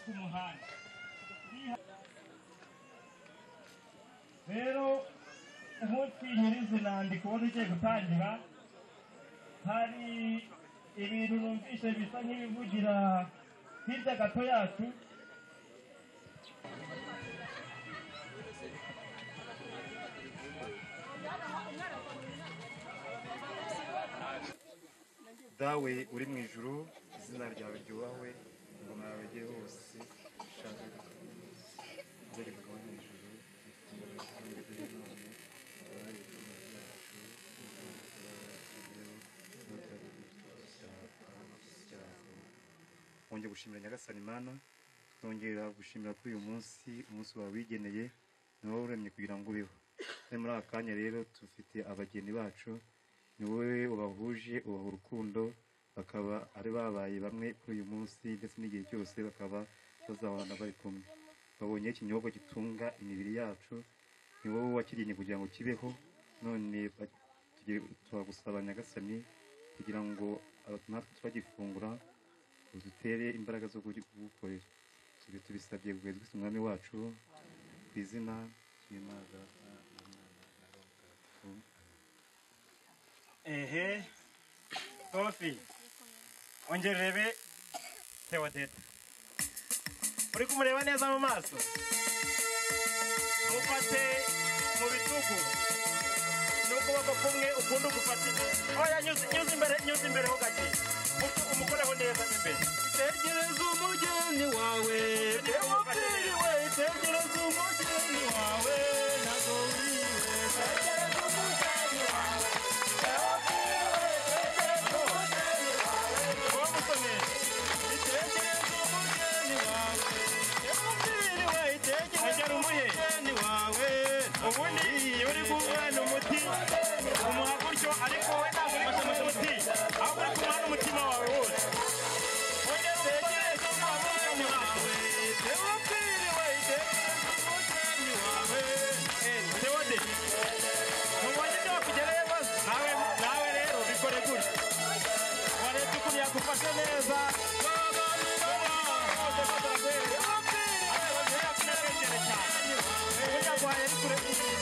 ku muhanda rero umunsi nyirizina ndi kubona ugiye gutangira hari ibintu numvise bisa nk'ibivugira hirya gato yacu dawe uri mu ijuru izina ryawe ryubahwe ingoma yawe ijye hose ishaka byari kuba mu ijuru ingoma yawe ijye none abari ibicumuro byacu ingoma yawe yatugezeho n'utari cyacu wongera gushimira nyagasani imana nongera gushimira kuri uyu munsi umunsi wawe wigeneye ni wowe uremye kugira ngo ubeho kandi muri aka kanya rero dufite abageni bacu ni wowe ubahuje ubaha urukundo bakaba ari babaye bamwe kuri uyu munsi ndetse n'igihe cyose bakaba bazahorana bari kumwe babonye ikinyobwa gitunga imibiri yacu ni wowe wakiriye kugira ngo kibeho none ba- tuge- turagusaba nyagasani kugira ngo aba- natwe twagifungura udutere imbaraga zo kugukorera ibyo tubisabye guhera twese umwami wacu ku izina ry'imana data na mwana na roho mutagatifu. ehe tofi ongera urebe teodeta uri kumureba neza mu maso umufate mu bitugu n'ukuboko kumwe ukundi ugufatire oya nyuze nyuze imbere nyuze imbere ho gake Utu- umukoreho neza mo imbere tegereza umugeni wawe byamubwiriwe tegereza umugeni wawe ntabwo wiriwe tegereza umugeni wawe byamubwiriwe tegereza umugeni wawe wamusomeye tegereza umugeni wawe byamubwiriwe tegereza Ongera umuhe. umugeni wawe ubundi iyo uri guhana umuti umuha gutyo ariko wowe ntabwo uri kumusha umuti ahubwo uri kumuha n'umutima wawe wose ongera tegereza umutekereze umugeni mu maso wawe byamubwiriwe tegereza umugeni wawe Theode, ntubonye ibyo bakugereye maze nawe nawe rero bikore gutya wareba ukuntu yagufashe neza Ubundi aguhaye ari kure